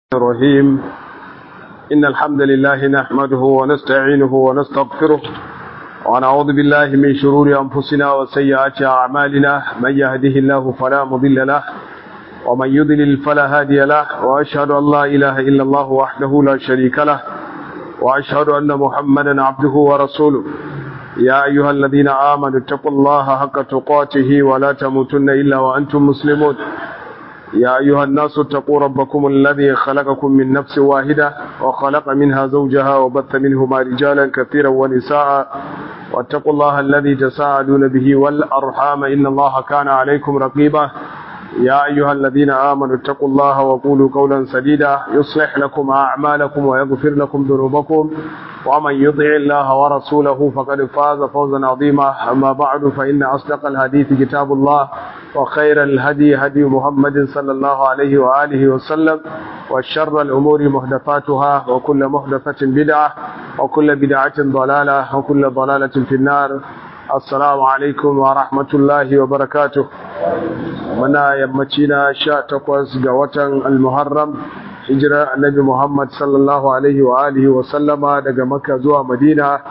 الرحيم إن الحمد لله نحمده ونستعينه ونستغفره ونعوذ بالله من شرور أنفسنا وسيئات أعمالنا من يهده الله فلا مضل له ومن يضلل فلا هادي له وأشهد أن لا إله إلا الله وحده لا شريك له وأشهد أن محمدا عبده ورسوله يا أيها الذين آمنوا اتقوا الله حق تقاته ولا تموتن إلا وأنتم مسلمون يا أيها الناس اتقوا ربكم الذي خلقكم من نفس واحدة وخلق منها زوجها وبث منهما رجالا كثيرا ونساء واتقوا الله الذي تساءلون به والأرحام إن الله كان عليكم رقيبا يا أيها الذين آمنوا اتقوا الله وقولوا قولا سديدا يصلح لكم أعمالكم ويغفر لكم ذنوبكم ومن يطع الله ورسوله فقد فاز فوزا عظيما أما بعد فإن أصدق الحديث كتاب الله وخير الهدي هدي محمد صلى الله عليه وآله وسلم وشر الأمور محدثاتها وكل محدثة بدعة وكل بدعة ضلالة وكل ضلالة في النار السلام عليكم ورحمة الله وبركاته منا يمتنا شاء تقوز قوة المحرم hijira annabi Muhammad sallallahu alaihi wa alihi wa sallama daga Makka zuwa Madina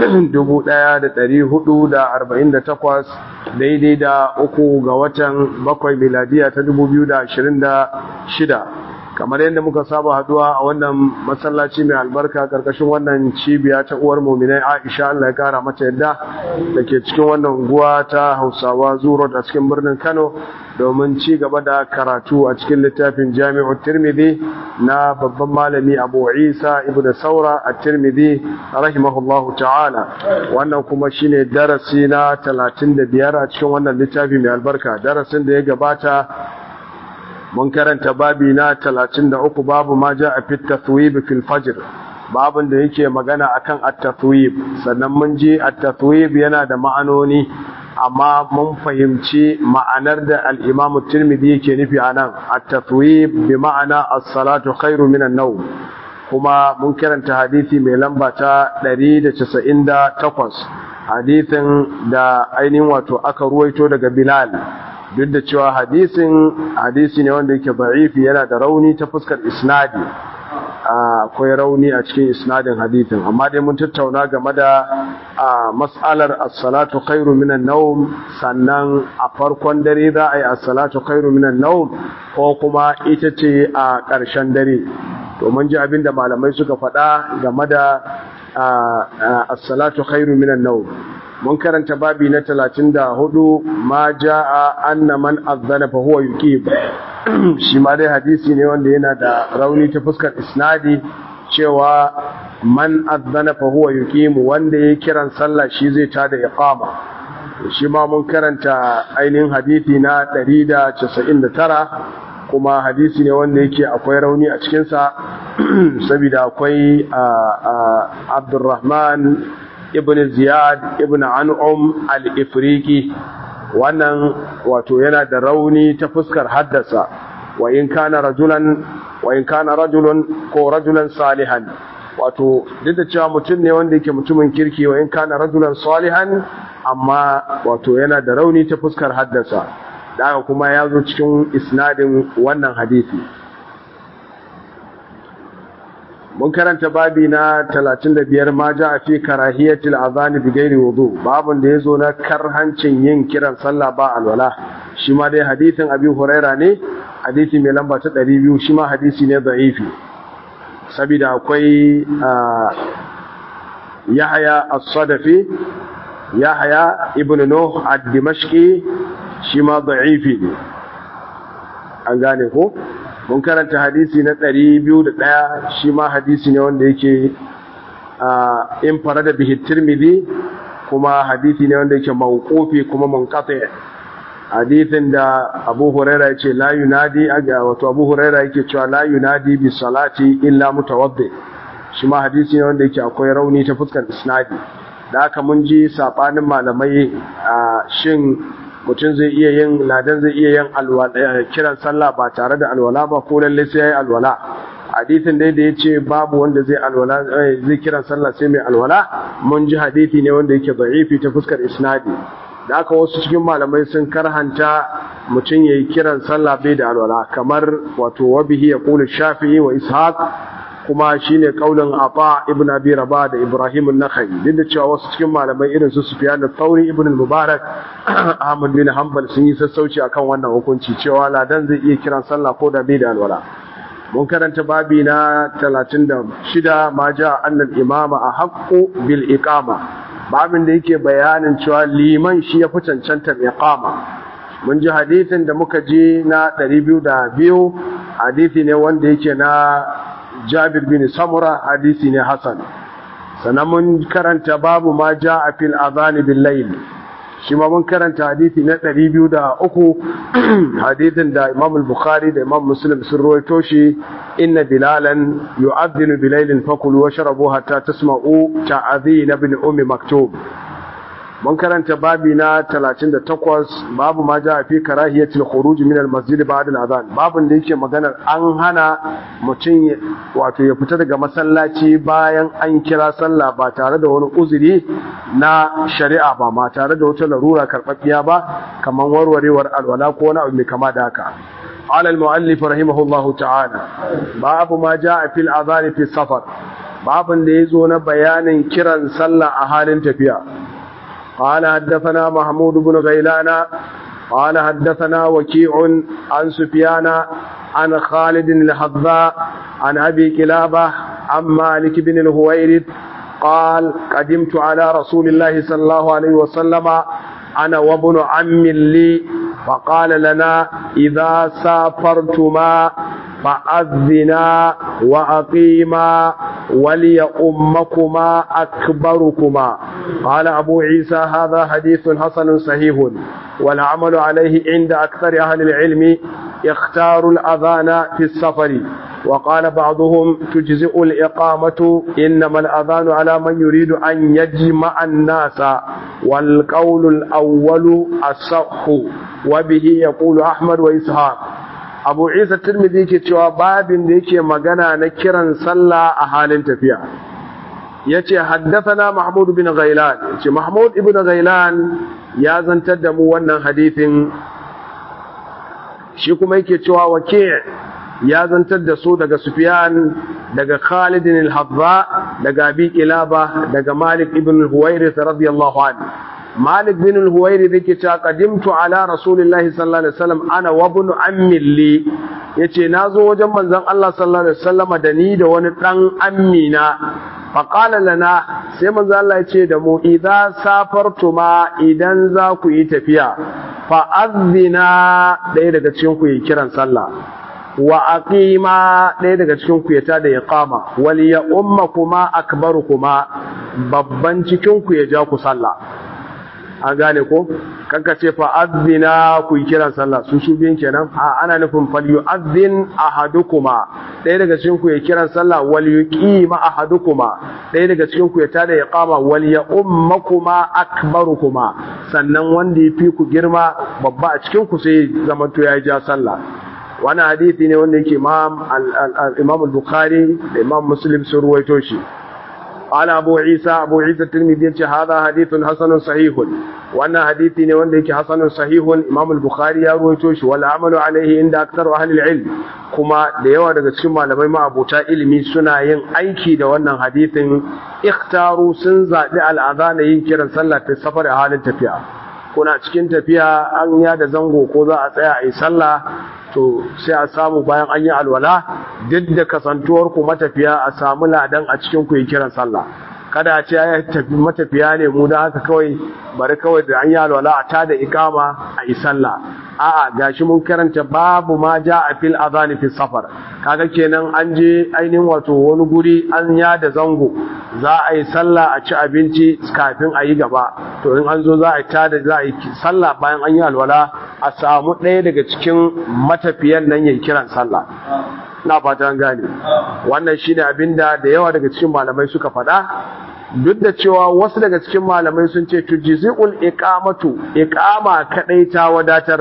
1448 daidai da uku ga watan bakwai miladiya ta 2026 kamar yadda muka saba haduwa a wannan masallaci mai albarka karkashin wannan cibiya ta uwar muminai Aisha Allah ya kara mata yadda da ke cikin wannan unguwa ta Hausawa Zuro a cikin birnin Kano domin ci gaba da karatu a cikin littafin Jami'u Tirmidhi na babban malami Abu Isa ibn Saura at-Tirmidhi rahimahullahu ta'ala wannan kuma shine darasi na 35 a cikin wannan littafi mai albarka darasin da ya gabata mun karanta babi na 33 babu ma ja a fit tathwib fil fajr babin da yake magana akan at-tathwib sannan mun ji at-tathwib yana da ma'anoni amma mun fahimci ma'anar da al-Imam Tirmidhi yake nufi anan at-tathwib bi ma'ana as-salatu khairu minan nawm kuma mun karanta hadisi mai lamba ta 198 hadisin da ainihin wato aka ruwaito daga Bilal duk da cewa hadisin hadisi ne wanda yake da'ifi yana da rauni ta fuskar isnadi akwai rauni a cikin isnadin hadisin amma dai mun tattauna game da mas'alar as-salatu khairu minan nawm sannan a farkon dare za a yi as-salatu khairu minan nawm ko kuma ita ce a ƙarshen dare to mun ji abin da malamai suka faɗa game da as-salatu khairu minan nawm mun karanta babi na talatin da hudu ma ja'a anna man azzana fa huwa yuqim shi ma dai hadisi ne wanda yana da rauni ta fuskar isnadi cewa man azzana fa huwa yuqim wanda ya kiran sallah shi zai tada iqama shi ma mun karanta ainihin hadisi na 199 kuma hadisi ne wanda yake akwai rauni a cikinsa saboda akwai Abdurrahman ibn ziyad ibn an'um al-ifriqi wannan wato yana da rauni ta fuskar haddasa wa in kana rajulan wa in kana rajulun ko rajulan salihan wato duk da cewa mutum ne wanda yake mutumin kirki wa in kana rajulan salihan amma wato yana da rauni ta fuskar haddasa daga kuma ya zo cikin isnadin wannan hadisi mun karanta babi na 35 ma ja a fi karahiyatul azani bi gairi wudu babun da yazo na karhancin yin kiran sallah ba alwala shi ma dai hadisin abi huraira ne hadisi mai lamba ta 200 shi ma hadisi ne da'ifi saboda akwai yahya as-sadafi yahya ibn nuh ad-dimashqi shi ma da'ifi ne an gane ko mun karanta hadisi na ɗari biyu da ɗaya shi ma hadisi ne wanda yake in fara da bihi tirmidhi kuma hadisi ne wanda yake mawqufi kuma munqati hadisin da Abu Huraira yace la yunadi aga wato Abu Huraira yake cewa la yunadi bi salati illa mutawaddi shi ma hadisi ne wanda yake akwai rauni ta fuskar isnadi da haka mun ji sabanin malamai shin mutum zai iya yin ladan zai iya yin kiran sallah ba tare da alwala ba ko lalle sai yayi alwala hadisin dai da yace babu wanda zai alwala zai kiran sallah sai mai alwala mun ji hadisi ne wanda yake da'ifi ta fuskar isnadi da aka wasu cikin malamai sun karhanta mutum ya yi kiran sallah bai da alwala kamar wato wabihi ya kula shafi'i wa ishaq kuma shine kaulin Ata ibn Abi Rabah da Ibrahim an-Nakhai duk da cewa wasu cikin malamai irin su Sufyan al-Thawri ibn al-Mubarak Ahmad bin Hanbal sun yi sassauci akan wannan hukunci cewa ladan zai iya kiran sallah ko da bai da alwala mun karanta babi na 36 ma ja annal imama ahqqu bil iqama babin da yake bayanin cewa liman shi ya fi cancantar iqama mun ji hadithin da muka ji na 202 hadithi ne wanda yake na Jabir bin Samura hadisi ne Hassan sannan mun karanta babu ma ja a fil azani bil layl shi ma mun karanta hadisi na 203 hadisin da Imam al-Bukhari da Imam Muslim sun rawaito shi inna bilalan yu'adhdhinu bilailin fakulu washrabu hatta tasma'u ta'adhin ibn ummi maktub mun karanta babi na 38 babu ma ja fi karahiyatul khuruj min al-masjid ba'da al-adhan babun da yake maganar an hana mutum wato ya fita daga masallaci bayan an kira sallah ba tare da wani uzuri na shari'a ba ma tare da wata larura karɓaɓɓiya ba kamar warwarewar alwala ko wani abu mai kama da haka قال المؤلف رحمه الله تعالى باب ما جاء في الأذان في السفر باب da yazo na bayanin kiran sallah a halin tafiya قال حدثنا محمود بن غيلان قال حدثنا وكيع عن سفيان عن خالد الحذاء عن أبي كلابة عن مالك بن الهويرد قال قدمت على رسول الله صلى الله عليه وسلم أنا وابن عم لي فقال لنا إذا سافرتما فأذنا وأقيما وليؤمكما أكبركما قال أبو عيسى هذا حديث حسن صحيح والعمل عليه عند أكثر أهل العلم اختاروا الأذان في السفر وقال بعضهم تجزئ الإقامة إنما الأذان على من يريد أن يجمع الناس والقول الأول الصح وبه يقول أحمد وإسحاق abu isa turmidi ke cewa babin da yake magana na kiran sallah a halin tafiya ya ce haddafana mahmud bin ghailan ce mahmud ibn ghailan ya zantar da mu wannan hadithin shi kuma yake cewa wake ya zantar da su daga sufyan daga khalidin al-habba daga abi kilaba daga malik ibn al-huwairith radiyallahu anhu Malik bin al-Huwairi yake cewa qadimtu ala Rasulillahi sallallahu alaihi wasallam ana wa ibn ammi li yace nazo wajen manzon Allah sallallahu alaihi wasallama da ni da wani dan ammi na fa qala lana sai manzon Allah yace da mu idza safartuma idan za ku yi tafiya fa azina daya daga cikin ku yi kiran sallah wa aqima ɗaya daga cikin ku ya tada iqama wal ya ummakuma akbarukuma babban cikin ku ya ja ku sallah an gane ko kanka ce fa azina ku yi kiran sallah su su biyan kenan a ana nufin fal yu'azzin ahadukuma ɗaya daga cikin ku ya kiran sallah wal yuqima ahadukuma ɗaya daga cikin ku ya tada iqama wal ya ummakuma akbarukuma sannan wanda ya fi ku girma babba a cikin ku sai zamanto ya ja sallah wani hadisi ne wanda yake imam al-bukhari da imam muslim sun ruwaito shi قال أبو عيسى أبو عيسى الترمذي هذا حديث حسن صحيح وأن حديثي وأن حسن صحيح إمام البخاري يرويتوش والعمل عليه عند أكثر أهل العلم كما ديوا daga cikin malamai ma abota ilimi suna yin aiki da wannan hadisin ikhtaru sun zaɓi al'adana yin kiran sallah ta safar a halin tafiya kuna cikin tafiya an ya da zango ko za a tsaya a yi sallah to sai a samu bayan an yi alwala duk da kasantuwar ku matafiya a samu ladan a cikin ku yi kiran sallah kada a ce ya tafi matafiya ne mu da haka kawai bari kawai da an yi alwala a tada ikama a yi sallah a'a gashi mun karanta babu ma ja a fil azani fi safar kaga kenan an je ainihin wato wani guri an ya da zango za a yi sallah a ci abinci kafin a yi gaba to in an zo za a tada za a yi sallah bayan an yi alwala a samu ɗaya daga cikin matafiyan nan yayi kiran sallah na fata gane wannan shine abinda da yawa daga cikin malamai suka faɗa duk da cewa wasu daga cikin malamai sun ce tujzi'ul iqamatu iqama kadai ta wadatar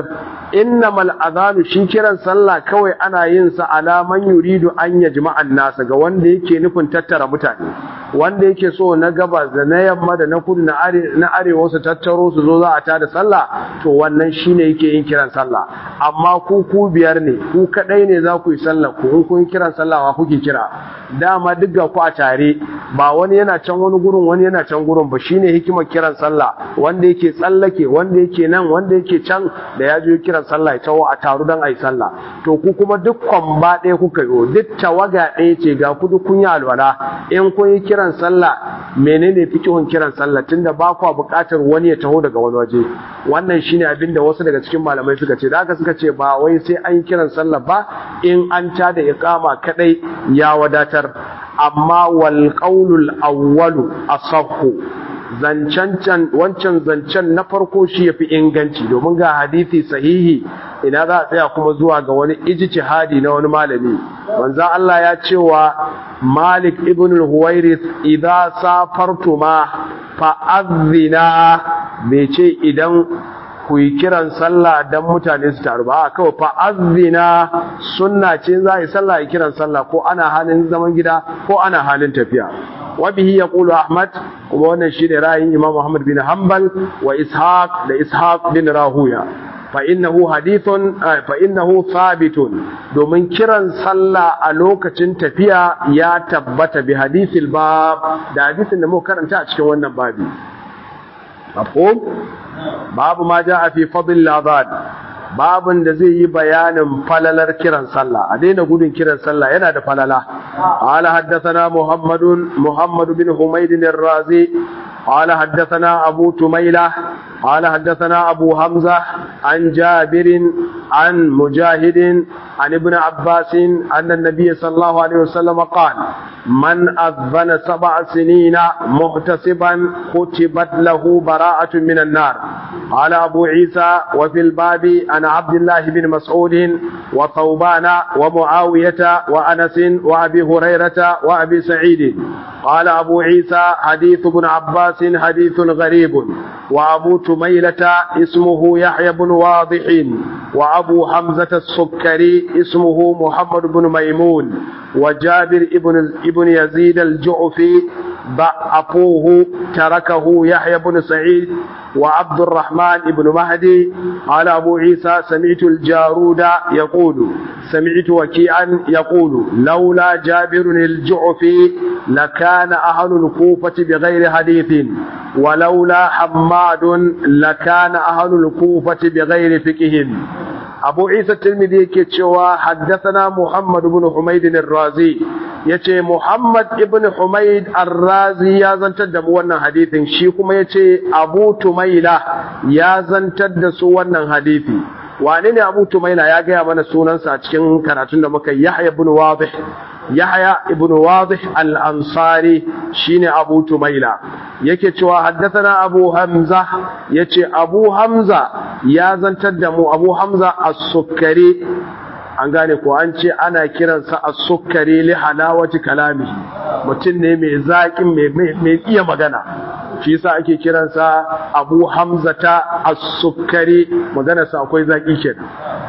innamal adhanu shi kiran sallah kawai ana yin sa ala man yuridu an yajma'an nasa ga wanda yake nufin tattara mutane wanda yake so na gabas da na yamma da na kudu na arewa su tattaro su zo za a tada sallah to wannan shine yake yin kiran sallah amma ku ku biyar ne ku kadai ne za ku yi sallah ku in kun kiran sallah wa kuke kira dama duk ga ku a tare ba wani yana can wani gurin wani yana can gurin ba shine hikimar kiran sallah wanda yake tsallake wanda yake nan wanda yake can da ya je kiran sallah ya tawo a taru dan ayi sallah to ku kuma duk kwamba ɗaya kuka yi duk tawaga ɗaya ce ga ku duk kun yi alwala in kun yi kiran sallah menene fikihun kiran sallah tunda ba ku buƙatar wani ya taho daga wani waje wannan shine abin da wasu daga cikin malamai suka ce da haka suka ce ba wai sai an yi kiran sallah ba in an ta da iqama kadai ya wadatar amma wal qaulul awwalu asahhu zancen wancan zancen na farko shi yafi inganci domin ga hadisi sahihi ina za a tsaya kuma zuwa ga wani ijtihadi na wani malami manzo Allah ya ce wa Malik ibn al-Huwairith idza safartuma fa azina bai ce idan ku yi kiran sallah dan mutane su taru ba kawai fa azina sunna ce za a yi sallah yi kiran sallah ko ana halin zaman gida ko ana halin tafiya wabihi ya ƙulu ahmad kuma wannan shi ne ra'ayin imam muhammad bin hanbal wa ishaq da ishaq bin rahuya fa innahu hadithun fa innahu thabitun domin kiran sallah a lokacin tafiya ya tabbata bi hadithil bab da hadisin da muka karanta a cikin wannan babi mafhum babu ma ja'a fi fadl adhan babin da zai yi bayanin falalar kiran sallah a daina gudun kiran sallah yana da falala ala haddathana muhammadun muhammad bin humayd ar-razi قال حدثنا أبو تميلة قال حدثنا أبو حمزة عن جابر عن مجاهد عن ابن عباس أن النبي صلى الله عليه وسلم قال من أذن سبع سنين محتسبا كتبت له براءة من النار قال أبو عيسى وفي الباب عن عبد الله بن مسعود وثوبان ومعاوية وأنس وأبي هريرة وأبي سعيد قال أبو عيسى حديث ابن عباس حديث غريب وأبو تميلة اسمه يحيى بن واضح وأبو حمزة السكري اسمه محمد بن ميمون وجابر ابن ابن يزيد الجعفي ضعفوه تركه يحيى بن سعيد وعبد الرحمن بن مهدي قال أبو عيسى سمعت الجارود يقول سمعت وكيعا يقول لولا جابر الجعفي لكان أهل الكوفة بغير حديث ولولا حماد لكان أهل الكوفة بغير فقه أبو عيسى الترمذي كتشوى حدثنا محمد بن حميد الرازي yace Muhammad ibn Humayd Ar-Razi ya zantar da mu wannan hadisin shi kuma yace Abu Tumaila ya zantar da su wannan hadisi wane ne Abu Tumaila ya gaya mana sunansa a cikin karatun da muka Yahya ibn Wadih Yahya ibn Wadih Al-Ansari shine Abu Tumaila yake cewa haddathana Abu Hamza yace Abu Hamza ya zantar da mu Abu Hamza As-Sukkari an gane ko an ce ana kiransa as-sukkari li halawati kalami mutum ne mai zaƙin mai iya magana shi yasa ake kiransa Abu Hamzata as-sukkari maganarsa akwai zaƙi kenan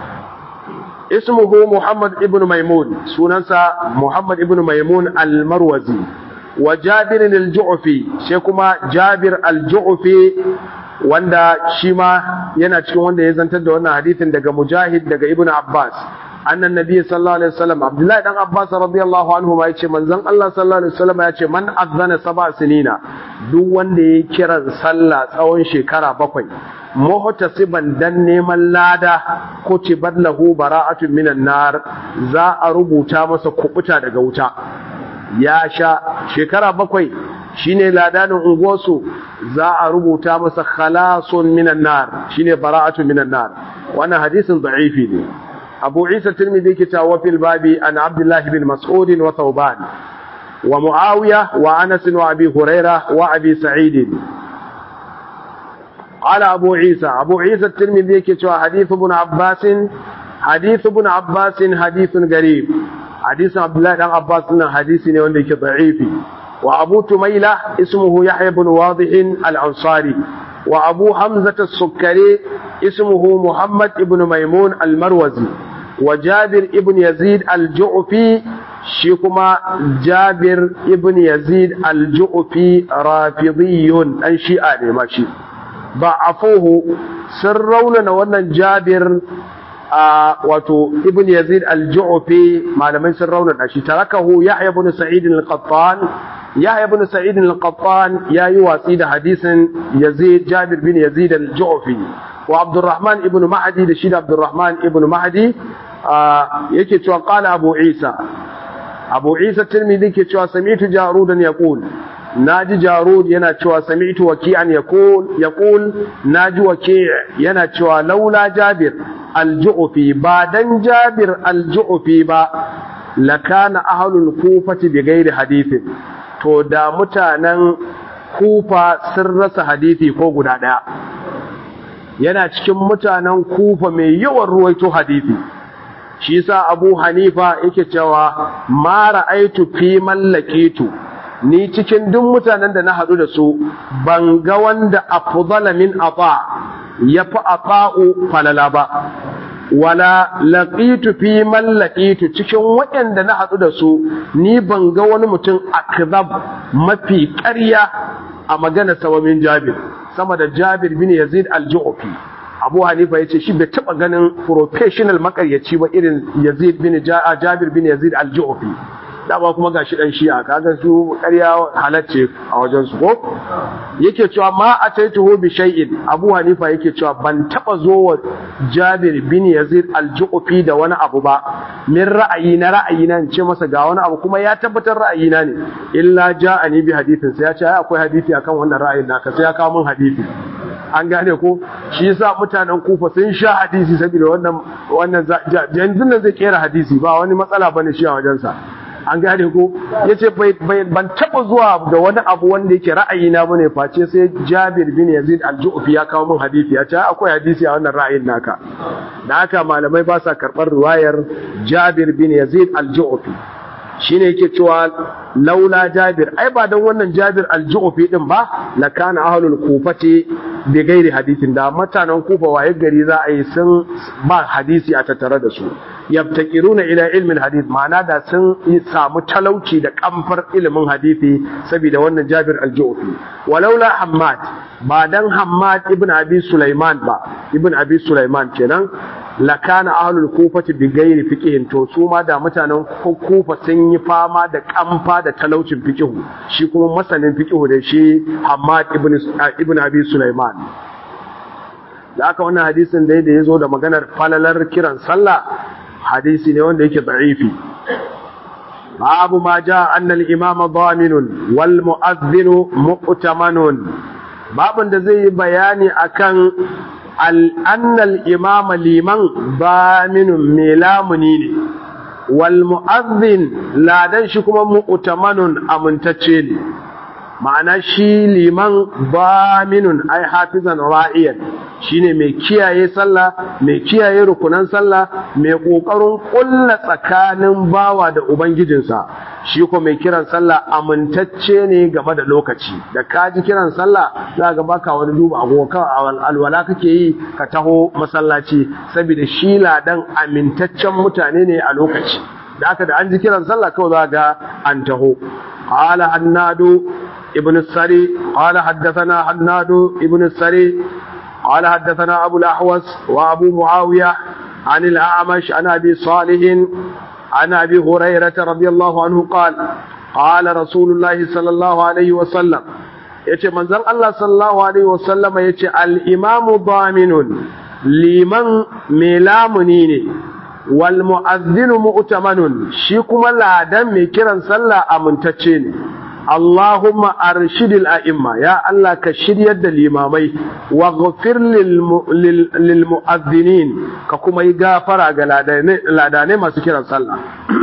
ismuhu Muhammad ibn Maimun sunansa Muhammad ibn Maimun al-Marwazi wa Jabir al-Ju'fi sai kuma Jabir al-Ju'fi wanda shi ma yana cikin wanda ya zantar da wannan hadisin daga Mujahid daga Ibn Abbas annan nabi sallallahu alaihi wasallam Abdullahi dan Abbas radiyallahu anhu ma yace manzon Allah sallallahu alaihi wasallam yace man azana sab'a sinina duk wanda ya kira sallah tsawon shekara bakwai muhtasiban dan neman lada kutibat lahu bara'atun minan nar za a rubuta masa kubuta daga wuta ya sha shekara bakwai shine ladanin unguwarsu za a rubuta masa khalasun minan nar shine bara'atun minan nar wannan hadisin da'ifi ne abu isa tirmidhi ke cewa fil babi an abdullahi bin mas'ud wa thawban wa muawiya wa anas wa abi huraira wa abi sa'id قال أبو عيسى أبو عيسى الترمذي كتوى حديث ابن عباس حديث ابن عباس حديث غريب حديث عبد الله بن عباس حديث يولي ضعيف وأبو تميلة اسمه يحيى بن واضح الأنصاري وأبو حمزة السكري اسمه محمد ابن ميمون المروزي وجابر ابن يزيد الجعفي شيكما جابر ابن يزيد الجعفي رافضي أن شيئا ماشي ضعفوه سرون وانا جابر wato ibn yazid al-ju'fi malamai sun raunana shi tarakahu yahya ibn sa'id al-qattan yahya ibn sa'id al-qattan yayi watsi da hadisin yazid jabir bin yazid al-ju'fi wa abdurrahman ibn mahdi da shi da abdurrahman ibn mahdi yake cewa qala abu isa abu isa tirmidhi yake cewa sami'tu jarudan yaqul naji jarud yana cewa sami'tu waki'an yaqul yaqul naji waki' yana cewa laula jabir al-ju'fi ba dan jabir al-ju'fi ba lakana ahlul kufati bi ghairi hadithin to da mutanen kufa sun rasa hadisi ko guda daya yana cikin mutanen kufa mai yawan ruwaito hadisi shi yasa abu hanifa yake cewa ma ra'aitu fi mallakitu ni cikin duk mutanen da na haɗu da su ban ga wanda afdala min ata yafi ata'u falala ba wala laqitu fi man laqitu cikin waɗanda na haɗu da su ni ban ga wani mutum akzab mafi ƙarya a magana sawamin Jabir sama da Jabir bin Yazid al-Ju'fi Abu Hanifa yace shi bai taba ganin professional makaryaci ba irin Yazid bin Jabir bin Yazid al-Ju'fi dama kuma gashi dan shi'a kaga su ƙarya halacce a wajen su ko yake cewa ma ataituhu bi shay'in Abu Hanifa yake cewa ban taba zo wa Jabir bin Yazid al-Ju'fi da wani abu ba min ra'ayi na ra'ayi na ce masa ga wani abu kuma ya tabbatar ra'ayi na ne illa ja'ani bi hadithin sai ya ce akwai hadisi akan wannan ra'ayin naka sai ya kawo min hadisi an gane ko shi yasa mutanen kufa sun sha hadisi saboda wannan wannan yanzu nan zai kera hadisi ba wani matsala bane shi a wajensa an gane ko yace ban taba zuwa da wani abu wanda yake ra'ayi na bane face sai Jabir bin Yazid al-Ju'fi ya kawo min hadisi ya ce akwai hadisi a wannan ra'ayin naka da haka malamai ba sa karɓar riwayar Jabir bin Yazid al-Ju'fi shine yake cewa laula Jabir ai ba dan wannan Jabir al-Ju'fi din ba la kana ahlul kufati bi gairi hadisin da mutanen kufa waye gari za a yi sun ba hadisi a tattare da su yabtakiruna ila ilmin hadith ma'ana da sun samu talauci da kamfar ilimin hadisi saboda wannan Jabir al-Ju'fi walaula Hammad ba dan Hammad ibn Abi Sulaiman ba ibn Abi Sulaiman kenan lakana ahlul kufati bi gairi fiqhin to su ma da mutanen kufa sun yi fama da kamfa da talaucin fiqhu shi kuma masanin fiqhu da shi Hammad ibn ibn Abi Sulaiman da aka wannan hadisin da ya zo da maganar falalar kiran sallah hadisi ne wanda yake da'ifi babu ma ja annal imama daminun wal mu'adhdhinu mu'tamanun babun da zai yi bayani akan al annal imama liman daminun melamuni ne wal mu'adhdhin ladan shi kuma mu'tamanun amintacce ne ma'ana shi liman daminun ai hafizan ra'iyan shine mai kiyaye sallah mai kiyaye rukunan sallah mai kokarin kulla tsakanin bawa da ubangijinsa shi ko mai kiran sallah amintacce ne game da lokaci da kaji kiran sallah za ga baka wani duba agogo alwala kake yi ka taho masallaci saboda shi ladan amintaccen mutane ne a lokaci da aka da an ji kiran sallah kawai za ga an taho qala annadu ابن السري قال حدثنا حناد ابن السري قال حدثنا أبو الأحوص وأبو معاوية عن الأعمش عن أبي صالح عن أبي هريرة رضي الله عنه قال قال رسول الله صلى الله عليه وسلم yace manzon Allah sallallahu alaihi wasallam yace al-imamu daminun liman mai lamuni ne wal mu'adhdhinu mu'tamanun shi kuma ladan mai kiran sallah amintacce ne Allahumma arshidil a'imma ya Allah ka shiryar da limamai wa ghafir lil mu'adhdhinin ka kuma yi gafara ga ladane masu kiran sallah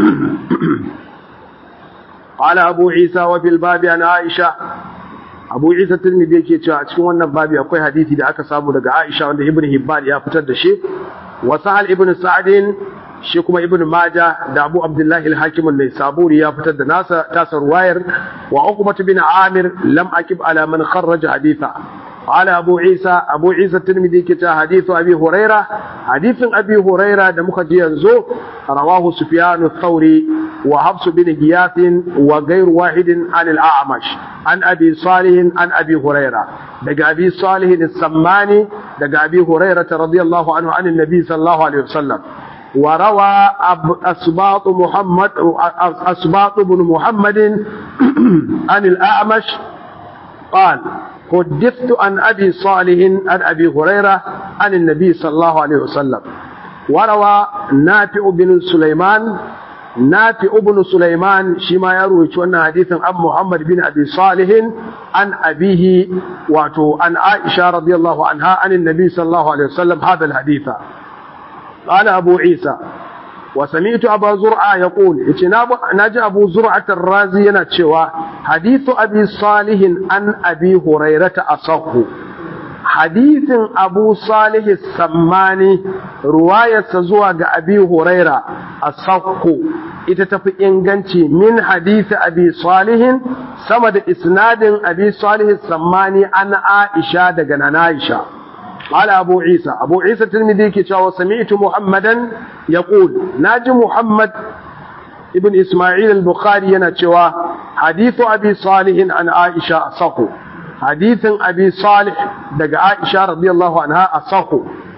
qala abu isa wa fil babi an aisha abu isa tirmidhi yake cewa a cikin wannan babi akwai hadisi da aka samu daga aisha wanda ibn hibban ya fitar da shi wa sahal ibn sa'din shi kuma ibn maja da abu abdullahi al-hakim an-naisaburi ya fitar da nasa tasar wayar wa uqbah bin amir lam akib ala man kharraja haditha قال أبو عيسى أبو عيسى الترمذي كتا حديث أبي هريرة حديث أبي هريرة دمك ينزو رواه سفيان الثوري وحفص بن غياث وغير واحد عن الأعمش عن أبي صالح عن أبي هريرة دقى أبي صالح السماني دقى أبي هريرة رضي الله عنه عن النبي صلى الله عليه وسلم وروى أسباط محمد أسباط بن محمد عن الأعمش قال حدثت عن أبي صالح عن أبي هريرة عن النبي صلى الله عليه وسلم وروى نافع بن سليمان نافع بن سليمان شما يروي أن حديثا عن محمد بن أبي صالح عن أبيه واتو عن عائشة رضي الله عنها عن النبي صلى الله عليه وسلم هذا الحديث قال أبو عيسى وسمعت أبا زرعة يقول نجى أبو زرعة الرازي ينتشوى حديث أبي صالح عن أبي هريرة أصح حديث أبو صالح السماني رواية سزوى أبي هريرة أصح ita inganci min hadisi abi salihin sama da isnadin abi salih sammani an aisha daga nana aisha قال أبو عيسى أبو عيسى الترمذي كتاب وسمعت محمدا يقول ناجي محمد ابن إسماعيل البخاري ينتشوى حديث أبي صالح عن عائشة أصح حديث أبي صالح دق عائشة رضي الله عنها أصح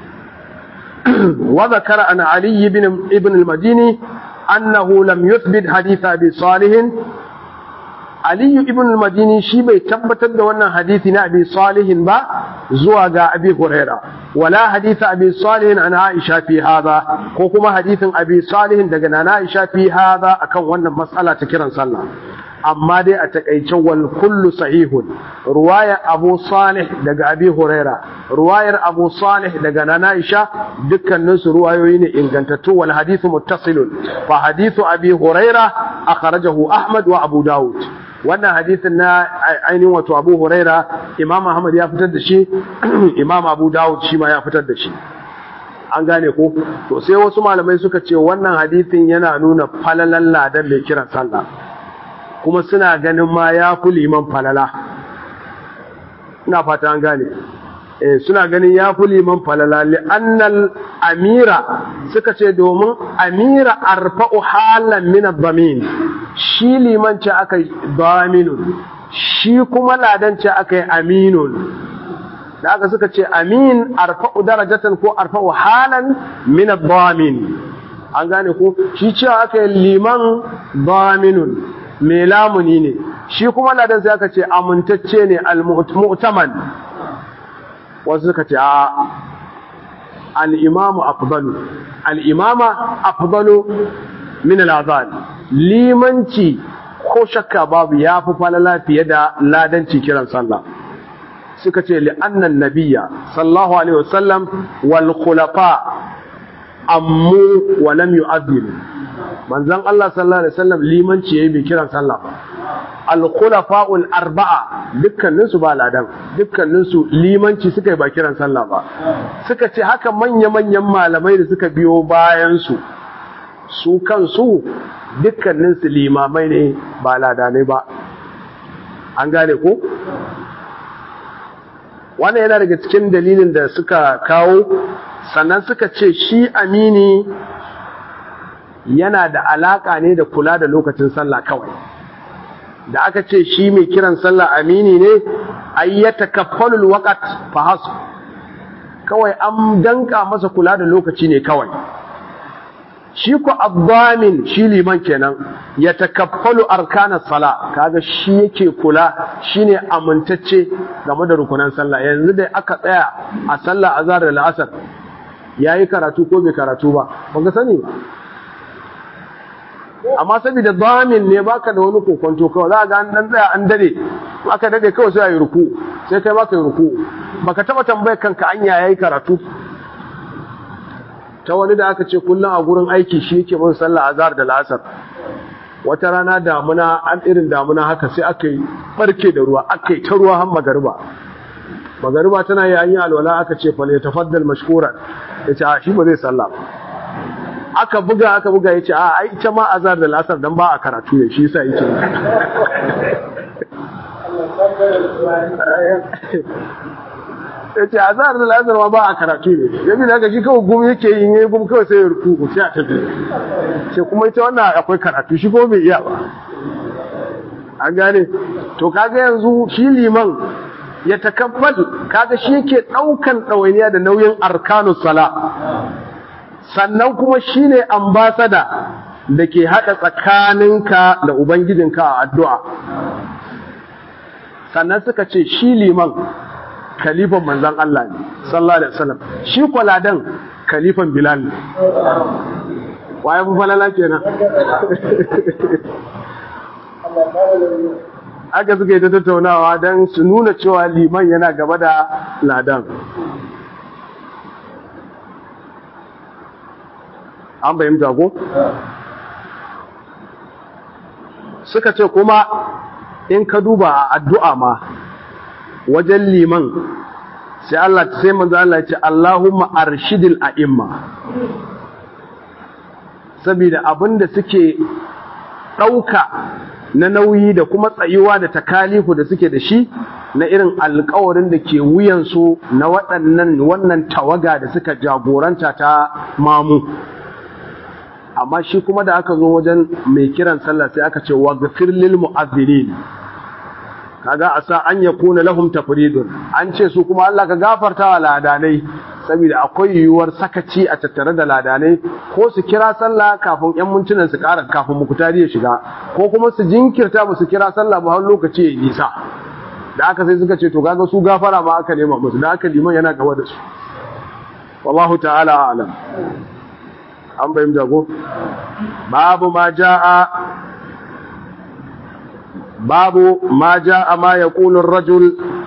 وذكر أن علي بن ابن المديني أنه لم يثبت حديث أبي صالح Aliyu ibn al-Madini shi bai tabbatar da wannan hadisi na Abi Salihin ba zuwa ga Abi Huraira wala hadisi Abi Salihin an Aisha fi hada ko kuma hadisin Abi Salihin daga Nana Aisha fi hada akan wannan matsala ta kiran sallah amma dai a takaice wal kullu sahihun ruwayar Abu Salih daga Abi Huraira ruwayar Abu Salih daga Nana Aisha dukkanin su ruwayoyi ne ingantattu wal hadithu muttasilun fa hadithu Abi Huraira akhrajahu Ahmad wa Abu Dawud wannan hadisin na ainihin wato Abu Huraira Imam Ahmad ya fitar da shi Imam Abu Dawud shi ma ya fitar da shi an gane ko to sai wasu malamai suka ce wannan hadisin yana nuna falalan ladan mai kiran sallah kuma suna ganin ma ya fi liman falala ina fata an gane eh suna ganin ya fi liman falala li'annal amira suka ce domin amira arfa'u halan min ad-damin shi liman ce aka daminun shi kuma ladan ce aka yi aminun da aka suka ce amin arfa'u darajatan ko arfa'u halan min ad-damin an gane ko shi cewa aka yi liman daminun mai lamuni ne shi kuma ladan sai aka ce amintacce ne al-mu'taman wasu suka ce a al-imamu afdalu al-imama afdalu min al-azan limanci ko shakka babu ya fi falala fiye da ladanci kiran sallah suka ce li'annan nabiyya sallallahu alaihi wasallam wal khulafa ammu wa lam yu'adhdhiru manzon Allah sallallahu alaihi wasallam limanci yayi bi kiran sallah al khulafa'ul arba'a dukkanin su ba ladan dukkanin su limanci suka yi ba kiran sallah ba suka ce haka manya manyan malamai da suka biyo bayan su su kansu dukkanin su limamai ne ba ladanai ba an gane ko wannan yana daga cikin dalilin da suka kawo sannan suka ce shi amini yana da alaka ne da kula da lokacin sallah kawai da aka ce shi mai kiran sallah amini ne ayyata kafalul waqt fa hasu kawai an danka masa kula da lokaci ne kawai shi ku abdamin shi liman kenan ya takaffalu arkana sala kaga shi yake kula shine amintacce game da rukunan sallah yanzu da aka tsaya a sallah azhar da la'asar yayi karatu ko bai karatu ba ban sani ba amma saboda damin ne baka da wani kokonto kawai za ga an dan tsaya an dade aka dade kawai sai ayi ruku sai kai ma kai ruku baka taba tambayar kanka anya yayi karatu ta wani da aka ce kullum a gurin aiki shi yake bin sallah azhar da la'asar wata rana damuna an irin damuna haka sai aka yi barke da ruwa aka yi ta ruwa har magariba magariba tana yi an yi alwala aka ce fa ne tafaddal mashkuran ya ce a shi ba zai sallah ba aka buga aka buga ya ce a ai ita ma azhar da la'asar dan ba a karatu ne shi yasa yake ya ce a zahar da la'azar ma ba a karatu ne ya bi daga shi kawai gumi yake yi ne gumi kawai sai ya ruku sai a tafi sai kuma ita wannan akwai karatu shi ko bai iya ba an gane to kaga yanzu shi liman ya takabbal kaga shi yake daukan ɗawainiya da nauyin arkanus sala sannan kuma shine ambasada da ke haɗa tsakaninka da ubangijinka a addu'a sannan suka ce shi liman kalifan manzan Allah ne sallallahu alaihi wasallam shi kwaladan kalifan bilal ne waye mu falala kenan aka suka yi ta tattaunawa don su nuna cewa liman yana gaba da ladan an bayyanta ko suka ce kuma in ka duba a addu'a ma wajen liman sai Allah sai manzo Allah ya ce Allahumma arshidil a'imma saboda abinda suke ɗauka na nauyi da kuma tsayuwa da takalifu da suke da shi na irin alkawarin da ke wuyansu na waɗannan wannan tawaga da suka jagoranta ta mamu amma shi kuma da aka zo wajen mai kiran sallah sai aka ce wa gafir lil mu'adhdhirin kaga asa an yakuna lahum tafridun an ce su kuma Allah ka gafarta wa ladanai saboda akwai yiwuwar sakaci a tattare da ladanai ko su kira sallah kafin yan mintunan su ƙara kafin mukutari ya shiga ko kuma su jinkirta ba su kira sallah ba har lokaci ya nisa da aka sai suka ce to kaga su gafara ma aka nema musu da aka liman yana gaba da su wallahu ta'ala a'lam an bayin jago babu ma ja'a babu ma ja'a ma yaqulu ar-rajul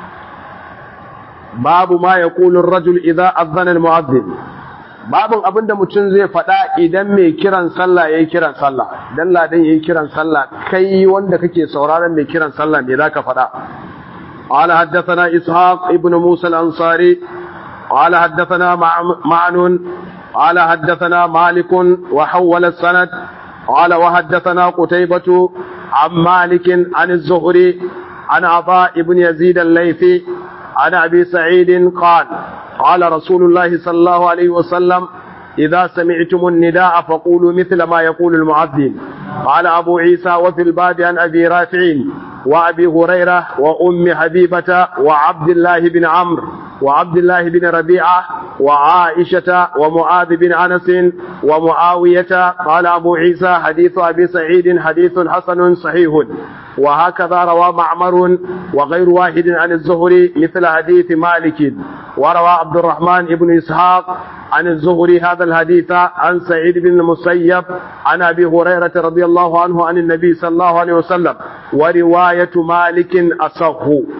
babu ma yaqulu ar-rajul idza adhana al-mu'adhdhin babun abinda mutum zai faɗa idan mai kiran sallah yayi kiran sallah dan ladan yayi kiran sallah kai wanda kake sauraron mai kiran sallah me zaka faɗa قال حدثنا إسحاق ابن موسى الأنصاري قال حدثنا معن قال حدثنا مالك وحول السند قال وحدثنا قتيبة عن مالك عن الزهري عن عطاء بن يزيد الليثي عن أبي سعيد قال قال رسول الله صلى الله عليه وسلم إذا سمعتم النداء فقولوا مثل ما يقول المعذن قال أبو عيسى وفي الباب عن أبي رافع وأبي هريرة وأم حبيبة وعبد الله بن عمرو وعبد الله بن ربيعة وعائشة ومعاذ بن أنس ومعاوية قال أبو عيسى حديث أبي سعيد حديث حسن صحيح وهكذا روى معمر وغير واحد عن الزهري مثل حديث مالك وروى عبد الرحمن بن إسحاق عن الزهري هذا الحديث عن سعيد بن المسيب عن أبي هريرة رضي الله عنه عن النبي صلى الله عليه وسلم ورواية مالك أصح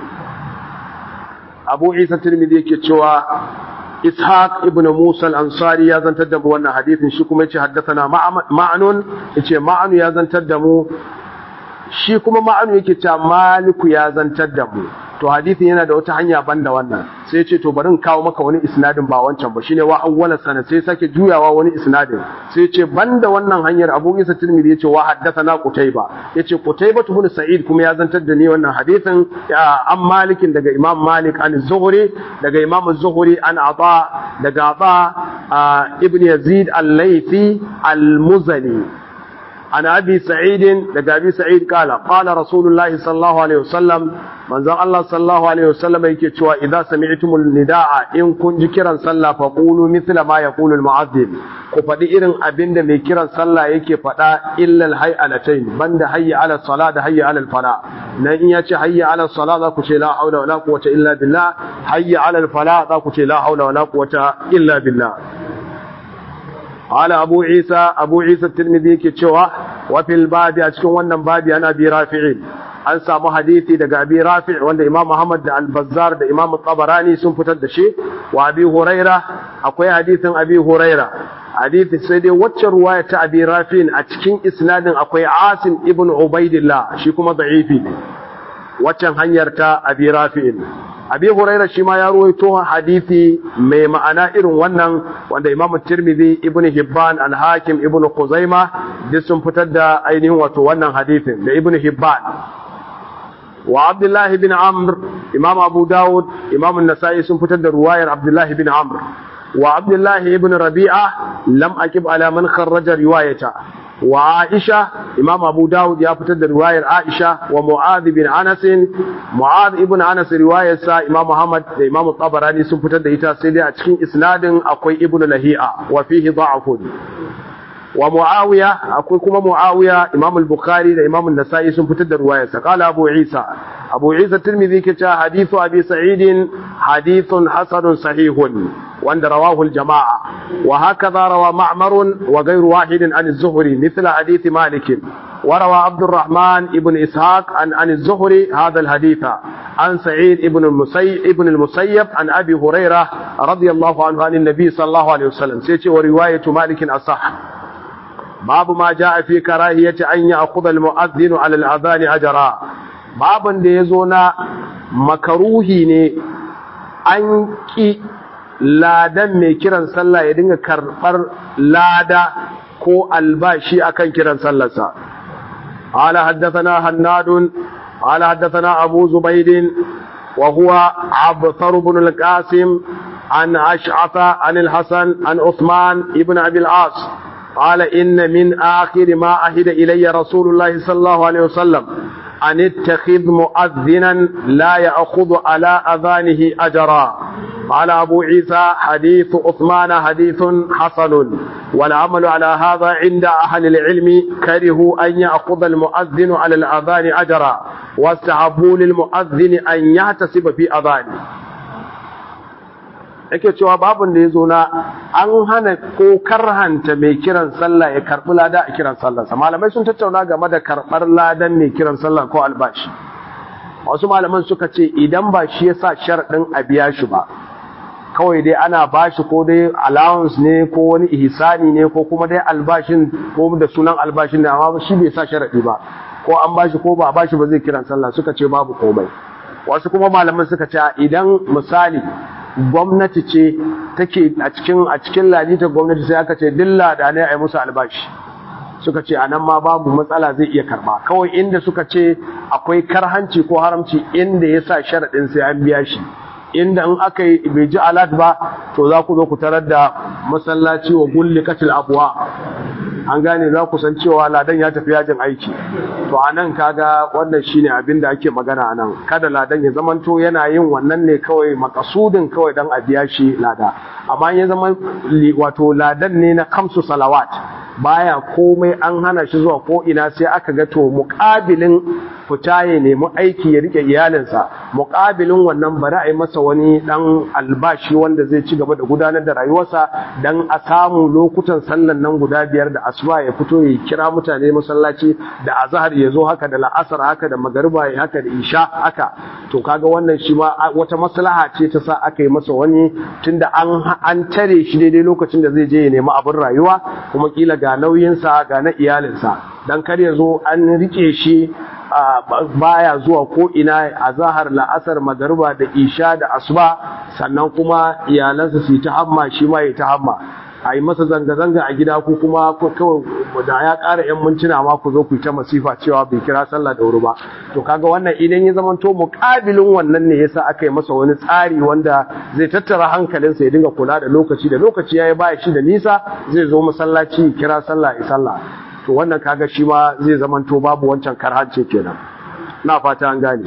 abu isa tirmidhi yake cewa ishaq ibn musa al-ansari ya zantar da mu wannan hadisin shi kuma yace haddathana ma'anun yace ma'anu ya zantar da mu shi kuma ma'anu yake cewa maliku ya zantar da mu to hadisin yana da wata hanya banda wannan sai ya ce to bari in kawo maka wani isnadin ba wancan ba shine wa awwala sana sai sake juyawa wani isnadin sai ya ce banda wannan hanyar Abu Isa Tirmidhi ya ce wa haddathana Qutayba yace Qutayba ibn Sa'id kuma ya zantar da ni wannan hadisin an Malikin daga Imam Malik an Zuhri daga Imam Zuhri an Ata daga Ata ibn Yazid al-Laythi al-Muzani عن أبي سعيد لقى أبي سعيد قال قال رسول الله صلى الله عليه وسلم من زن الله صلى الله عليه وسلم يكتشوا إذا سمعتم النداء إن كن جكرا صلى فقولوا مثل ما يقول المعذب كفدي إرن أبند ميكرا صلى يكي فدا إلا الحي على تين بند حي على الصلاة حي على الفلاح نإن يتي حي على الصلاة ذاك لا حول ولا قوة إلا بالله حي على الفلاح ذاك لا حول ولا قوة إلا بالله قال أبو عيسى أبو عيسى الترمذي كتشوى وفي الباب أشكو ونن باب أنا أبي رافعين an samu hadisi daga abi rafi wanda imam muhammad da al-bazzar da imam tabarani sun fitar da shi wa abi huraira akwai hadisin abi huraira hadisi sai dai wacce ruwaya ta abi rafi a cikin isnadin akwai asim ibn ubaidillah shi kuma da'ifi ne waccan hanyar ta abi rafi abi huraira shi ma ya ruwaito hadisi mai ma'ana irin wannan wanda imamu tirmidhi ibnu hibban al-hakim ibnu khuzaima duk sun fitar da ainihin wato wannan hadisin da ibnu hibban wa abdullahi bin amr imam abu dawud imam an-nasa'i sun fitar da ruwayar abdullahi bin amr wa abdullahi ibn rabi'a lam akib ala man kharraja riwayata wa aisha imam abu dawud ya fitar da riwayar aisha wa mu'adh bin anas mu'adh ibn anas riwayarsa imam muhammad da imam tabarani sun fitar da ita sai dai a cikin isnadin akwai ibn lahi'a wa fihi da'afun wa muawiya akwai kuma muawiya imam al-bukhari da imam an-nasa'i sun fitar da riwayarsa qala abu isa abu isa tirmidhi ke cewa hadithu abi sa'id hadithun hasanun sahihun wanda rawahu al-jama'a wa hakaza rawa ma'mar wa ghayru wahidin an az-zuhri mithla hadith malik وروى عبد الرحمن ابن إسحاق عن عن الزهري هذا الحديث عن سعيد ابن المسيب ابن المسيب عن أبي هريرة رضي الله عنه عن النبي صلى الله عليه وسلم سيتي ورواية مالك أصح باب ما جاء في كراهية أن يأخذ المؤذن على الأذان أجرا باب da ya zo na makaruhi ne an ƙi ladan mai kiran sallah ya dinga karɓar lada ko albashi akan kiran sallarsa قال حدثنا هناد قال حدثنا أبو زبيد وهو عبثر بن القاسم عن أشعث عن الحسن عن عثمان ابن أبي العاص قال إن من آخر ما أهد إلي رسول الله صلى الله عليه وسلم أن اتخذ مؤذنا لا يأخذ على أذانه أجرا قال أبو عيسى حديث عثمان حديث حسن والعمل على هذا عند أهل العلم كرهوا أن يأخذ المؤذن على الأذان أجرا واستحبوا للمؤذن أن يحتسب في أذانه yake cewa babun da ya zo na an hana ko karhanta mai kiran sallah ya karɓi lada a kiran sallarsa malamai sun tattauna game da karɓar ladan mai kiran sallah ko albashi wasu malaman suka ce idan ba shi ya sa sharaɗin a biya shi ba kawai dai ana bashi ko dai allowance ne ko wani ihsani ne ko kuma dai albashin ko da sunan albashin ne amma shi bai sa sharaɗi ba ko an bashi ko ba a bashi ba zai kiran sallah suka ce babu komai wasu kuma malaman suka ce idan misali gwamnati ce take a cikin a cikin lalita gwamnati sai aka ce dilla da ne a yi musu albashi suka ce a nan ma babu matsala zai iya karba kawai inda suka ce akwai karhanci ko haramci inda ya sa sharaɗin sai an biya shi inda in aka yi bai ji alat ba to za ku zo ku tarar da masallaci wa gulli katil abuwa an gane za ku san cewa ladan ya tafi yajin aiki to a nan kaga wannan shine abin da ake magana a nan kada ladan ya zamanto yana yin wannan ne kawai makasudin kawai dan a biya shi lada amma ya zama wato ladan ne na kamsu salawat baya komai an hana shi zuwa ko ina sai aka ga to muƙabilin fita ya nemi aiki ya rike iyalinsa muƙabilin wannan bari a yi masa wani dan albashi wanda zai ci gaba da gudanar da rayuwarsa dan a samu lokutan sallan nan guda biyar da asuba ya fito ya kira mutane masallaci da azhar ya zo haka da la'asar haka da magariba ya haka da isha haka to kaga wannan shi ma wata maslaha ce ta sa aka yi masa wani tunda an an tare shi daidai lokacin da zai je ya nemi abin rayuwa kuma kila ga nauyinsa ga na iyalinsa dan kar ya zo an rike shi baya zuwa ko ina a zahar la'asar magariba da isha da asuba sannan kuma iyalansa su yi ta hamma shi ma ya ta hamma a yi masa zanga-zanga a gida ko kuma kawai da ya ƙara 'yan mintuna ma ku zo ku yi ta masifa cewa bai kira sallah da wuri ba to kaga wannan idan ya zama to muƙabilin wannan ne yasa aka yi masa wani tsari wanda zai tattara hankalinsa ya dinga kula da lokaci da lokaci ya yi baya shi da nisa zai zo masallaci kira sallah ya sallah to wannan kaga shi ma zai zama to babu wancan karhance kenan na fata an gane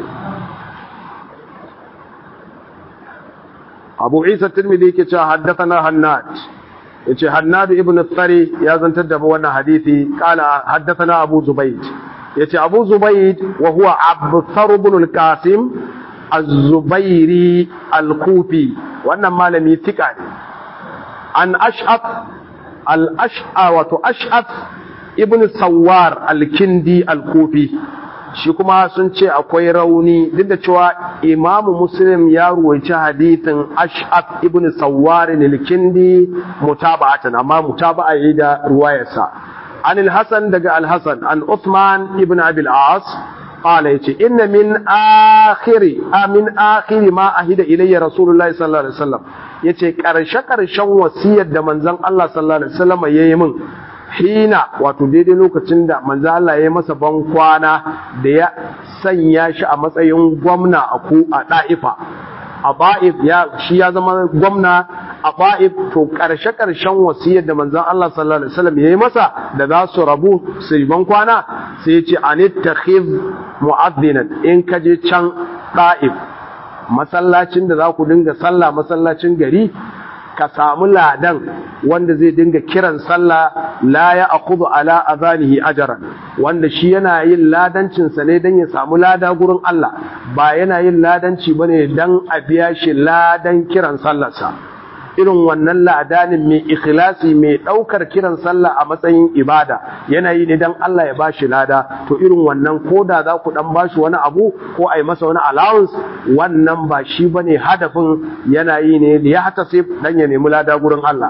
abu isa tirmidhi yake cewa haddathana hannad yace Hannad ibn Tsari ya zantar da wannan hadisi kala haddathana Abu Zubayd yace Abu Zubayd wa huwa Abthar ibn al-Qasim az-Zubairi al-Kufi wannan malami tika ne an Ash'ab al-Ash'a wato Ash'ab ibn Sawar al-Kindi al-Kufi shi kuma sun ce akwai rauni duk da cewa imamu muslim ya ruwaici hadithin ash'ab ibn sawwar al-kindi mutaba'atan amma mutaba'a yi da ruwayarsa an al-hasan daga al-hasan an uthman ibn abi al-as qala yace inna min akhiri min akhiri ma ahida ilayya rasulullahi sallallahu alaihi wasallam yace karshe karshen wasiyar da manzon Allah sallallahu alaihi wasallam yayi min hina wato daidai lokacin da manzo Allah ya masa ban kwana da ya sanya shi a matsayin gwamna a ku a da'ifa a ba'if ya shi ya zama gwamna a ba'if to karshe karshen wasiyar da manzon Allah sallallahu alaihi wasallam yayi masa da za su rabu su ban kwana sai ya ce anittakhiz mu'adhdhinan in ka je can da'if masallacin da za ku dinga sallah masallacin gari ka samu ladan wanda zai dinga kiran sallah la ya akhudhu ala azanihi ajran wanda shi yana yin ladancin sa ne dan ya samu lada gurin Allah ba yana yin ladanci bane dan a biya shi ladan kiran sallarsa irin wannan ladanin mai ikhlasi mai daukar kiran sallah a matsayin ibada yana yi ne dan Allah ya bashi lada to irin wannan koda za ku dan bashi wani abu ko ai masa wani allowance wannan ba shi bane hadafin yana yi ne ya hata sai dan ya nemi lada gurin Allah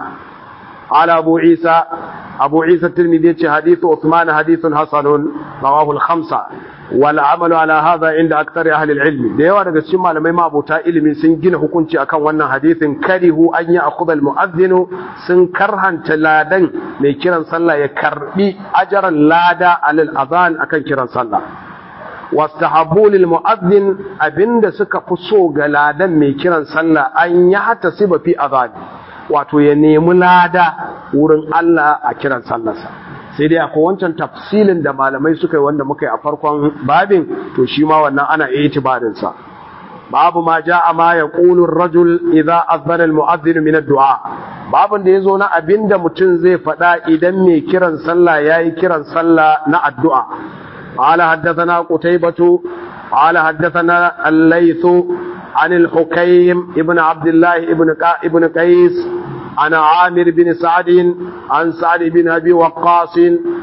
ala abu isa abu isa tirmidhi ce hadithu usman hadithun hasanun rawahu al-khamsa wal amalu ala hadha inda aktsari ahli al-ilm da yawa daga cikin malamai mabota ilimi sun gina hukunci akan wannan hadithin karihu an ya akhudha al-mu'adhdhin sun karhanta ladan mai kiran sallah ya karbi ajran lada alal adhan akan kiran sallah wastahabbu lil mu'adhdhin abinda suka fi so ga ladan mai kiran sallah an ya hatasiba fi adhan wato ya nemi lada wurin Allah a kiran sallarsa sai dai akwai wancan tafsilin da malamai suka yi wanda muka yi a farkon babin to shi ma wannan ana itibarin sa babu ma ja'a ma yaqulu ar-rajul idza azbara al-mu'adhdhin min ad-du'a babun da yazo na abinda mutum zai faɗa idan mai kiran sallah yayi kiran sallah na addu'a قال حدثنا قتيبة قال حدثنا الليث عن الحكيم ابن عبد الله ابن ابن قيس عن عامر بن سعد عن سعد بن ابي وقاص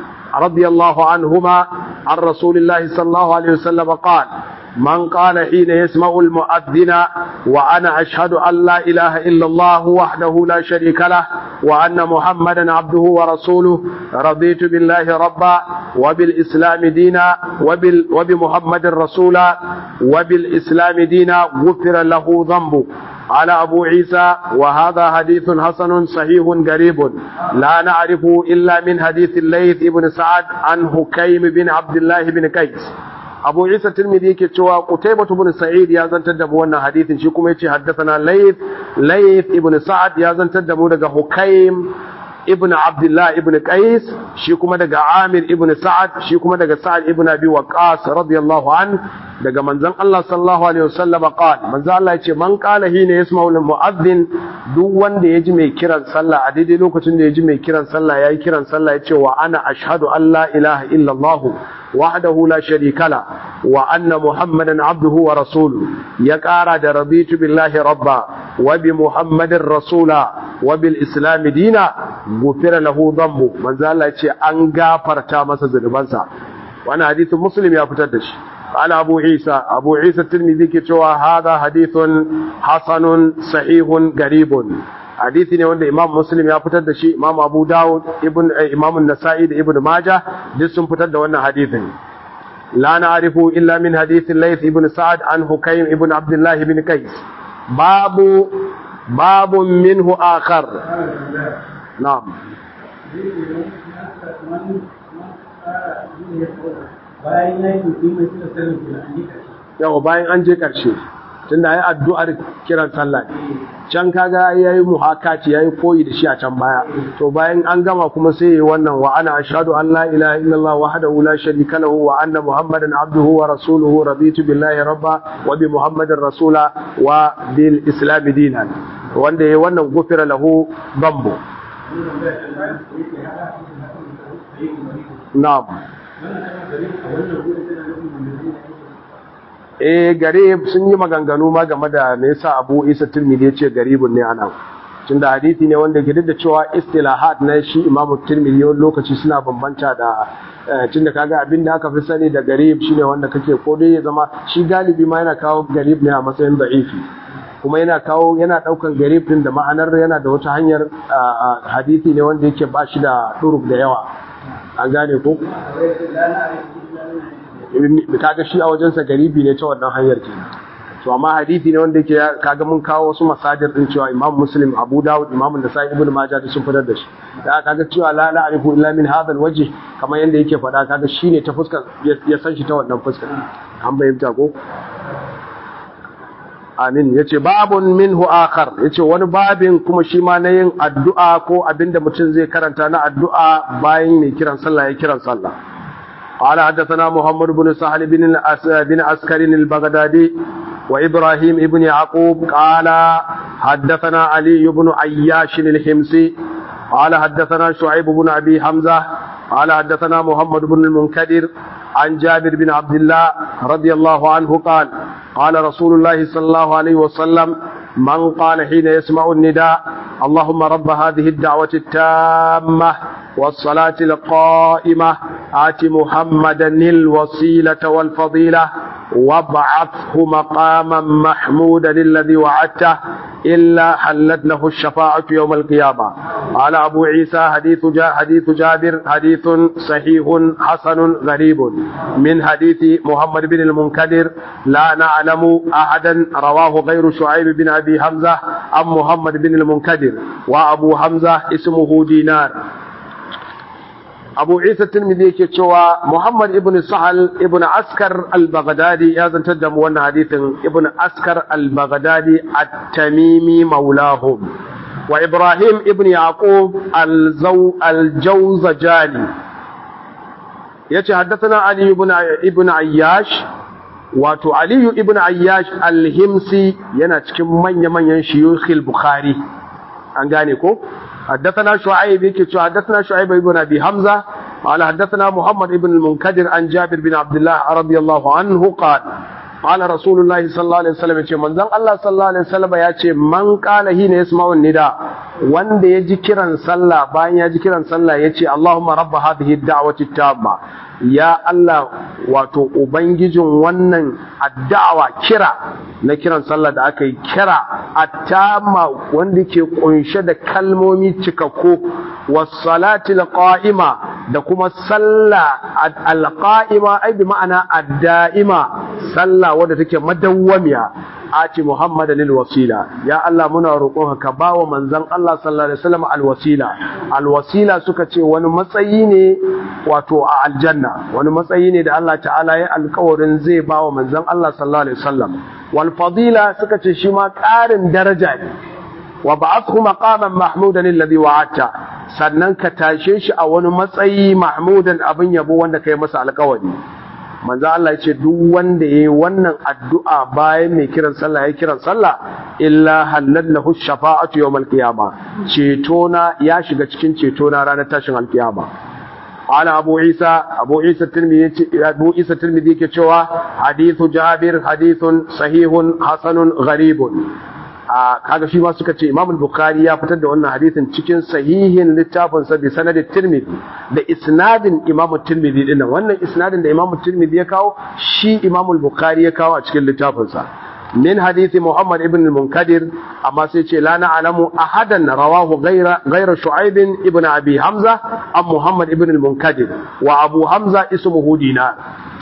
رضي الله عنهما عن رسول الله صلى الله عليه وسلم قال من قال حين يسمع المؤذن وأنا أشهد أن لا إله إلا الله وحده لا شريك له وأن محمدا عبده ورسوله رضيت بالله ربا وبالإسلام دينا وبال وبمحمد رسولا وبالإسلام دينا غفر له ذنبه على أبو عيسى وهذا حديث حسن صحيح قريب لا نعرفه إلا من حديث الليث بن سعد عن حكيم بن عبد الله بن قيس abu isa tirmidhi yake cewa qutaybah ibn sa'id ya zantar da mu wannan hadithin shi kuma yace haddathana layth layth ibn sa'ad ya zantar da mu daga hukaym ibn abdullah ibn qais shi kuma daga amir ibn sa'ad shi kuma daga sa'ad ibn abi waqas radiyallahu an daga manzon Allah sallallahu alaihi wasallam qala manzon Allah yace man qala hina yasma'u al-mu'adhdhin duk wanda yaji mai kiran sallah a daidai lokacin da yaji mai kiran sallah yayi kiran sallah yace wa ana ashhadu an la ilaha illa Allah وحده لا شريك له وأن محمدا عبده ورسوله يقارى رضيت بالله ربا وبمحمد رسولا وبالإسلام دينا غفر له ذنبه من ذا الله يتي أن غافر تامس ذنبانسا وانا حديث مسلم يا فتدش قال أبو عيسى أبو عيسى الترمذي كتوى هذا حديث حسن صحيح قريب hadisi ne wanda imam muslim ya fitar da shi imam abu dawud ibn imam nasa'i da ibn majah duk sun fitar da wannan hadisin la na'rifu illa min hadith layth ibn sa'ad an hukaym ibn abdullah ibn qais babu babu minhu akhar na'am yau bayan an je karshe tunda yayi addu'ar kiran sallah can kaga yayi muhakati yayi koyi da shi a can baya to bayan an gama kuma sai yayi wannan wa ana ashhadu an la ilaha illallah wahdahu la sharika lahu wa anna muhammadan abduhu wa rasuluhu raditu billahi rabba wa bi muhammadin rasula wa bil islam dinan wanda yayi wannan gufira lahu dambu na'am eh garib sun yi maganganu ma game da me yasa Abu Isa Tirmidhi yace garibun ne anan tunda hadisi ne wanda ke da cewa istilahat na shi Imam Tirmidhi wani lokaci suna bambanta da tunda kaga abin da aka fi sani da garib shine wanda kake ko dai ya zama shi galibi ma yana kawo garib ne a matsayin da'ifi kuma yana kawo yana daukan garib din da ma'anar yana da wata hanyar hadisi ne wanda yake ba shi da durub da yawa an gane ko kaga shi a wajensa garibi ne ta wannan hanyar ke to amma hadisi ne wanda yake kaga mun kawo wasu masajir din cewa Imam Muslim Abu Dawud Imam Nasa'i Ibn Majah da sun fitar da shi da kaga cewa la la arifu illa min hadha alwajh kamar yanda yake faɗa kaga shine ta fuskar ya san shi ta wannan fuskar an bayyanta ko amin yace babun minhu akhar yace wani babin kuma shi ma na yin addu'a ko abinda mutum zai karanta na addu'a bayan mai kiran sallah ya kiran sallah قال حدثنا محمد بن سهل بن بن عسكر البغدادي وإبراهيم بن يعقوب قال حدثنا علي بن عياش الحمصي قال حدثنا شعيب بن أبي حمزة قال حدثنا محمد بن المنكدر عن جابر بن عبد الله رضي الله عنه قال قال رسول الله صلى الله عليه وسلم من قال حين يسمع النداء اللهم رب هذه الدعوة التامة والصلاة القائمة آت محمدا الوسيلة والفضيلة وابعثه مقاما محمودا الذي وعدته إلا حلت له الشفاعة يوم القيامة قال أبو عيسى حديث جا حديث جابر حديث صحيح حسن غريب من حديث محمد بن المنكدر لا نعلم أحدا رواه غير شعيب بن أبي حمزة عن محمد بن المنكدر وأبو حمزة اسمه دينار abu isa tirmidhi yake cewa muhammad ibn sahal ibn askar al-baghdadi ya zantar da mu wannan hadithin ibn askar al-baghdadi at-tamimi maulahum wa ibrahim ibn yaqub al-jawzajani yace haddathana ali ibn ibn ayyash wato ali ibn ayyash al-himsi yana cikin manya-manyan shuyukh al-bukhari an gane ko حدثنا شعيب يكي حدثنا شعيب بن ابي حمزه قال حدثنا محمد بن المنكدر عن جابر بن عبد الله رضي الله عنه قال قال رسول الله صلى الله عليه وسلم yace manzon Allah sallallahu alaihi wasallam yace man qala hina yasma'u nida wanda yaji kiran sallah bayan yaji kiran sallah yace Allahumma rabb hadhihi ad-da'wati tamma ya Allah wato ubangijin wannan addawa kira na kiran sallah da aka yi kira attama wanda ke kunshe da kalmomi cikakku was-salati al-qa'ima da kuma sallah al-qa'ima ai bi ma'ana ad-da'ima sallah wadda take madawwamiya ati muhammadan al-wasila ya Allah muna roƙon ka bawa manzon Allah sallallahu alaihi wasallam al-wasila al-wasila suka ce wani matsayi ne wato a aljanna wani matsayi ne da Allah ta'ala ya alƙawarin zai bawa manzon Allah sallallahu alaihi wasallam wal fadila suka ce shi ma ƙarin daraja ne wa ba'athu maqaman mahmudan alladhi wa'ata sannan ka tashe shi a wani matsayi mahmudan abin yabo wanda kai masa alƙawari manzo Allah ya ce duk wanda yayi wannan addu'a bayan mai kiran sallah ya kiran sallah illa halallahu shafa'atu yawmal qiyama ceto na ya shiga cikin ceto na ranar tashin alkiyama ala abu isa abu isa tirmidhi abu isa tirmidhi yake cewa hadithu jabir hadithun sahihun hasanun gharibun a kaga shi ma suka ce Imam Bukhari ya fitar da wannan hadisin cikin sahihin littafin sa bi sanadin Tirmidhi da isnadin Imam Tirmidhi din nan wannan isnadin da Imam Tirmidhi ya kawo shi Imam Bukhari ya kawo a cikin littafin sa min hadisi Muhammad ibn al-Munkadir amma sai ce la na'lamu ahadan rawahu ghayra ghayra Shu'aib ibn Abi Hamza am Muhammad ibn al-Munkadir wa Abu Hamza ismuhu Dinar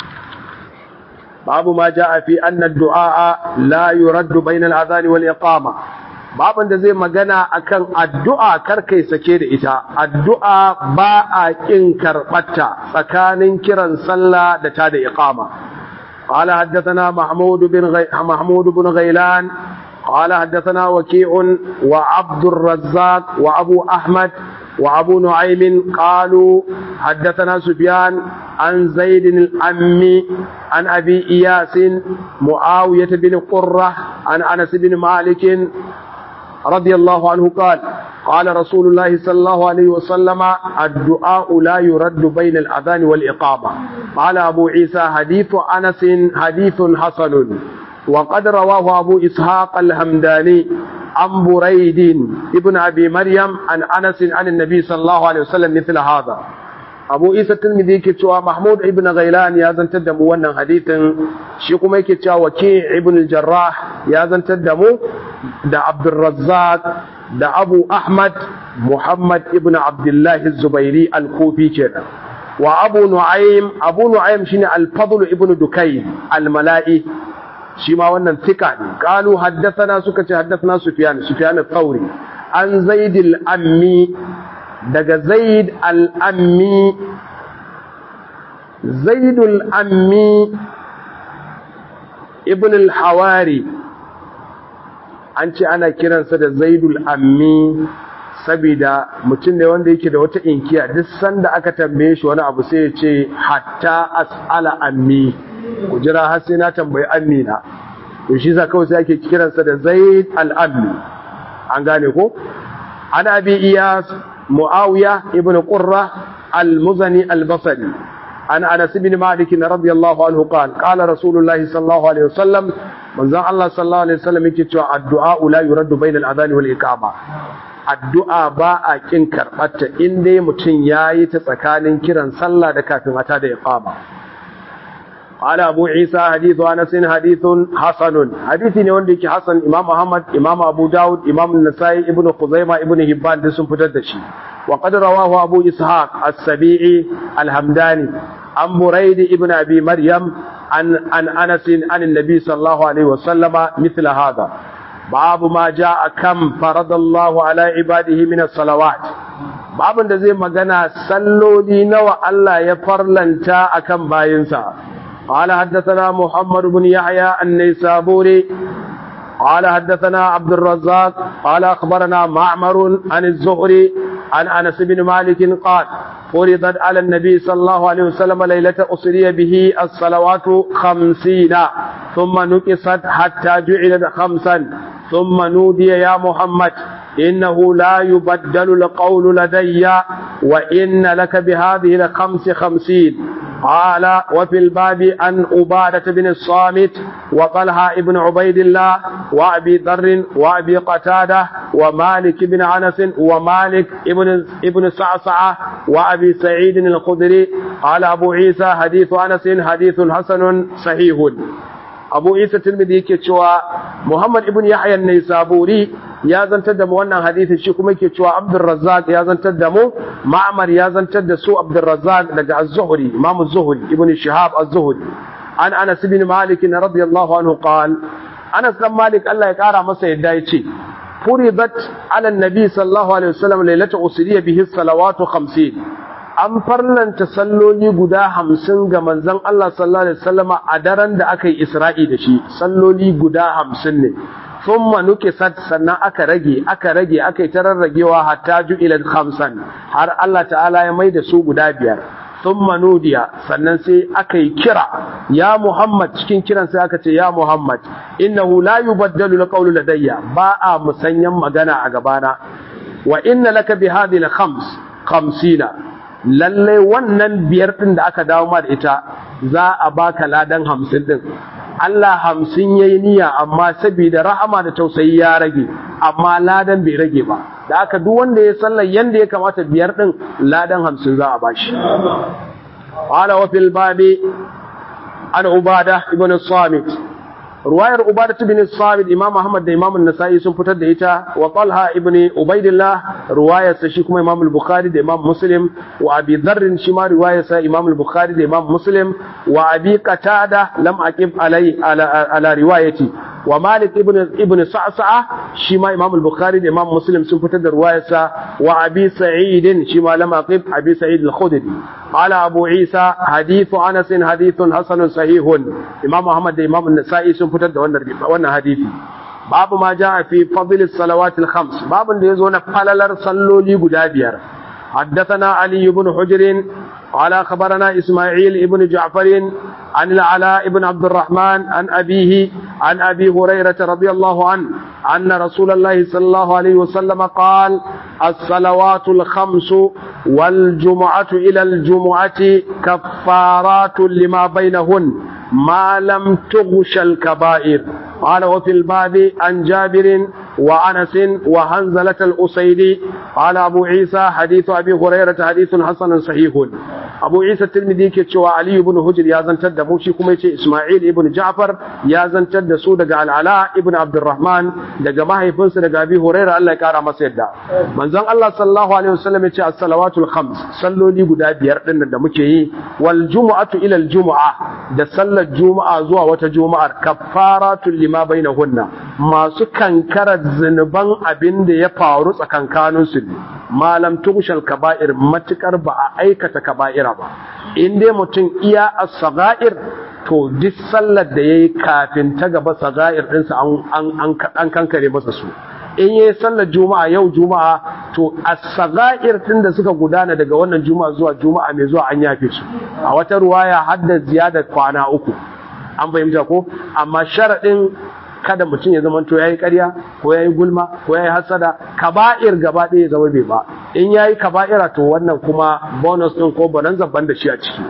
babu ma ja'a fi anna du'a la yuraddu bayna al-adhan wal iqama babin da zai magana akan addu'a karkai sake da ita addu'a ba a kin karbata tsakanin kiran sallah da ta da iqama قال حدثنا محمود بن غي... محمود بن غيلان قال حدثنا وكيع وعبد الرزاق وابو احمد وابو نعيم قالوا حدثنا سفيان عن زيد الأمي عن أبي إياس معاوية بن قرة عن أنس بن مالك رضي الله عنه قال قال رسول الله صلى الله عليه وسلم الدعاء لا يرد بين الأذان والإقامة قال أبو عيسى حديث أنس حديث حسن وقد رواه أبو إسحاق الهمداني عن بريد ابن أبي مريم عن أنس عن النبي صلى الله عليه وسلم مثل هذا abu isa tilmidi yake cewa mahmud ibn ghailan ya zantar da mu wannan hadithin shi kuma yake cewa waki ibn jarrah ya zantar da mu da abdurrazzaq da abu ahmad muhammad ibn abdullahi zubairi al-kufi kenan wa abu nu'aym abu nu'aym shine al-fadl ibn dukay al-mala'i shi ma wannan tika ne qalu haddathana suka ce haddathana sufyan sufyan al-thawri an zaid al-ammi daga zaid al'ammi zaidul ammi ibn al-hawari an ce ana kiransa da zaidul ammi saboda mutum ne wanda yake da wata inkiya duk sanda aka tambaye shi wani abu sai ya ce hatta as'ala ammi ku jira har sai na tambayi ammi na to shi sa kawai sai ake kiransa da zaid al-ammi an gane ko an abi iyas muawiya ibn qurra al-muzani al-basri an anas ibn malik radiyallahu anhu qala qala rasulullahi sallallahu alaihi wasallam manzon Allah sallallahu alaihi wasallam yake cewa addu'a la yuraddu bayna al-adhan wal iqama addu'a ba a kin karɓarta in dai mutum yayi ta tsakanin kiran sallah da kafin ata da iqama qala abu isa hadithu anas hadithun hasanun hadithi ne wanda yake hasan imam ahmad imam abu daud imam an-nasai ibn khuzaimah ibn hibban duk sun fitar da shi wa qad rawahu abu ishaq as-sabi'i al-hamdani an buraid ibn abi maryam عن عن انس عن النبي صلى الله عليه وسلم مثل هذا باب ما جاء كم فرض الله على عباده من الصلوات babin da zai magana salloli nawa Allah ya farlanta akan bayinsa qala haddathana muhammad ibn yahya an-naysaburi qala haddathana abd الرزاق قال اخبرنا معمر عن الزهري عن انس بن مالك قال فرضت على النبي صلى الله عليه وسلم ليلة أسري به الصلوات خمسين ثم نقصت حتى جعلت خمسا ثم نودي يا محمد إنه لا يبدل القول لدي وإن لك بهذه الخمس خمسين قال وفي الباب عن عبادة بن الصامت وطلحة ابن عبيد الله وأبي ذر وأبي قتادة ومالك بن أنس ومالك ابن ابن صعصعة وأبي سعيد الخدري قال أبو عيسى حديث أنس حديث حسن صحيح abu isa tirmidhi yake cewa muhammad ibn yahya an-naisaburi ya zantar da mu wannan hadisi shi kuma yake cewa abdur razzaq ya zantar da mu ma'mar ya zantar da su abdur razzaq daga az-zuhri imam az-zuhri ibn shihab az-zuhri an anas ibn malik radiyallahu anhu qala anas dan malik Allah ya kara masa yadda yace furidat ala an-nabi sallallahu alaihi wasallam lailatu usriya bihi salawatu 50 an farlanta salloli guda hamsin ga manzon Allah sallallahu alaihi wasallama a daren da aka yi Isra'i da shi salloli guda hamsin ne thumma nukisat sannan aka rage aka rage aka yi ta rarragewa hatta ju'ilat khamsan har Allah ta'ala ya mai da su guda biyar thumma nudiya sannan sai aka yi kira ya Muhammad cikin kiran sai aka ce ya Muhammad innahu la yubaddalu alqawlu ladayya ba a musanyan magana a gabana wa inna laka bi hadhihi al-khams khamsina lallai wannan biyar ɗin da aka dawo ma da ita za a baka ladan hamsin ɗin Allah hamsin ya yi niyya amma saboda rahama da tausayi ya rage amma ladan bai rage ba da aka duk wanda ya sallar yanda ya kamata biyar ɗin ladan hamsin za a bashi qala wa fil babi an ubada ibn samit ruwayar ubada ibn samit imam ahmad da imam an-nasa'i sun fitar da ita wa talha ibn ubaidillah ruwayar sa shi kuma imam al-bukhari da imam muslim wa abi dharr shi ma ruwayar sa imam al-bukhari da imam muslim wa abi qatada lam aqib alai ala, ala riwayati wa malik ibn ibn sa'sa'a shi ma imam al-bukhari da imam muslim sun fitar da ruwayar sa wa abi sa'id shi ma lam aqib abi sa'id al-khudri qala abu isa hadithu anas hadithun hasanun sahihun imam ahmad da imam an-nasa'i sun fitar da wannan wannan hadisi babu ma jaa fi fadl as-salawat al-khams babun da yazo na falalar salloli guda biyar حدثنا علي بن حجر قال خبرنا إسماعيل بن جعفر عن العلاء بن عبد الرحمن عن أبيه عن أبي هريرة رضي الله عنه أن رسول الله صلى الله عليه وسلم قال الصلوات الخمس والجمعة إلى الجمعة كفارات لما بينهن ما لم تغش الكبائر قال وفي الباب عن جابر وأنس وهنزلة الأسيدي قال أبو عيسى حديث أبي هريرة حديث حسن صحيح أبو عيسى الترمذي كتشوى علي بن هجر يا زنتد موشي كما إسماعيل بن جعفر يا زنتد سود على العلاء ابن عبد الرحمن دقا ما هي فنس دقا أبي هريرة الله كارا مسيدا من زن الله صلى الله عليه وسلم يتشى الصلوات الخمس صلوا لي قد بيردن دمكي والجمعة إلى الجمعة da sallar juma'a zuwa wata juma'ar kaffaratun lima bainahunna masu kankarar zunuban abin da ya faru tsakankanin su ne malam tushal kaba'ir matukar ba a aikata kaba'ira ba in dai mutum iya as-sagair to duk sallar da yayi kafin ta gaba sagair ɗinsa an an kankare masa su in yayi sallar juma'a yau juma'a to as-sagair din da suka gudana daga wannan juma'a zuwa juma'a mai zuwa an yafe su a wata ruwaya hadda ziyadar kwana uku an fahimta ko amma sharadin kada mutum ya zama to yayi ƙarya ko yayi gulma ko yayi hasada kaba'ir gaba ɗaya zama bai ba in yayi kaba'ira to wannan kuma bonus din ko bonanza ban da shi a ciki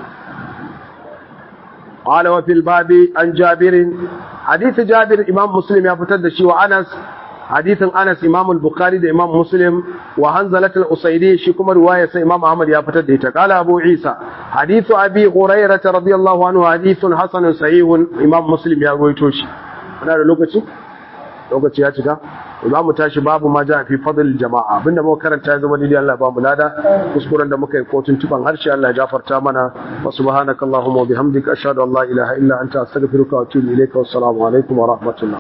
قال وفي الباب عن جابر حديث جابر امام مسلم يا فتر دشي وانس حديث انس امام البخاري ده امام مسلم وحنزله الاسيدي شي كما روايه سي امام احمد يا فتر ده قال ابو عيسى حديث ابي هريره رضي الله عنه حديث حسن صحيح امام مسلم يا رويتو shi muna da lokaci lokaci ya cika za mu tashi babu ma ja fi fadl jama'a abinda muka karanta ya zama daidai Allah ba mu lada kuskuren da muka yi kotun tuban harshe Allah ya gafarta mana wa subhanakallahumma wa bihamdika ashhadu an la ilaha illa anta astaghfiruka wa atubu ilayka wassalamu alaikum wa rahmatullah